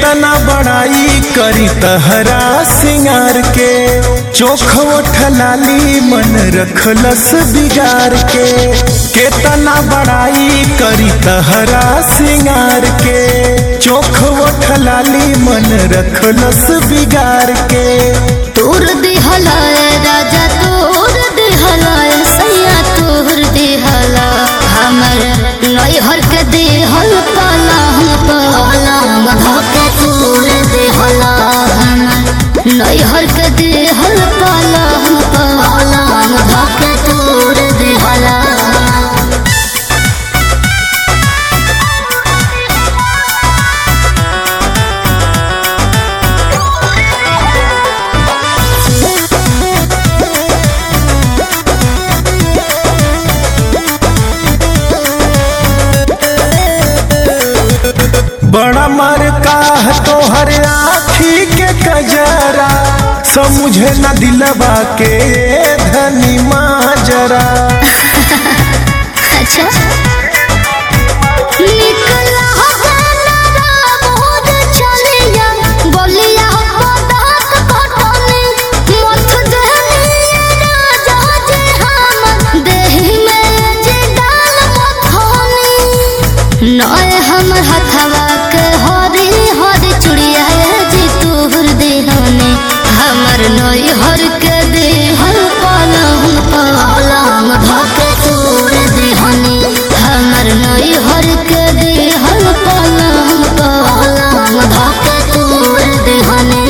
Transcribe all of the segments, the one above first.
केतना बड़ाई करी तहरा सिंगार के चोख लाली मन रखलस बिगार के केतना बड़ाई करी तहरा सिंगार के चोख लाली मन रखलस बिगार के तोर दिहला राजा तोर दिहला सैया तोर दिहला हमर नैहर के दिहल पाला हम पाला मधके तोर दिहला हमर नैहर के दिहल पाला हम पाला मधके तोर दिहला बड़ा मर का तोहर आखी के कजरा समझे न दिलवा के धनी माजरा अच्छा निकला हजारा मोद चलिया बोलिया पदात कटने मथ दहनिया राजा जे हम देहि में जे डाल मथनी नय हमर हथवा के हरी हरी चुड़िया जी तोहर देहने हमर नय हर के देहल पालम पालम धके तोर देहने हमर नय हर के देहल पालम पालम धके तोर देहने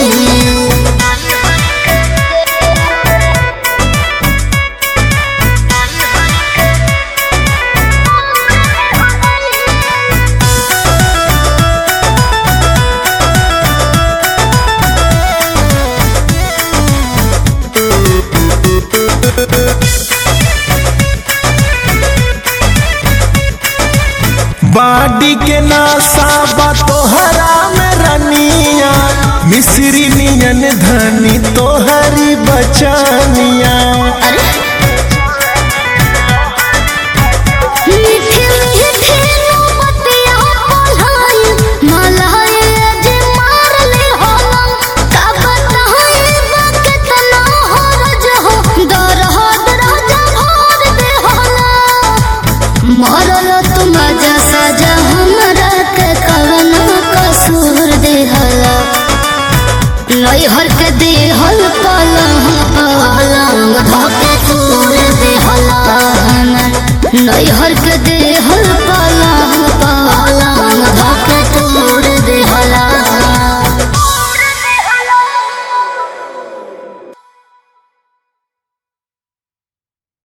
बाडी के नासा बा तोहरा में रनिया मिश्री नियन धनी तोहरी बचनिया मीठी मीठी मोमबत्तियाँ पढ़ाई, मलाई जे मार ले होलम, का बताई बा केतना हरज हो, दरहद राजा भर दे होलम। मरल तू मजा सजा हमरा के कवना कसूर देहला नैहर के देहल पलंग पलंग धके तोर देहला हमर नैहर के दे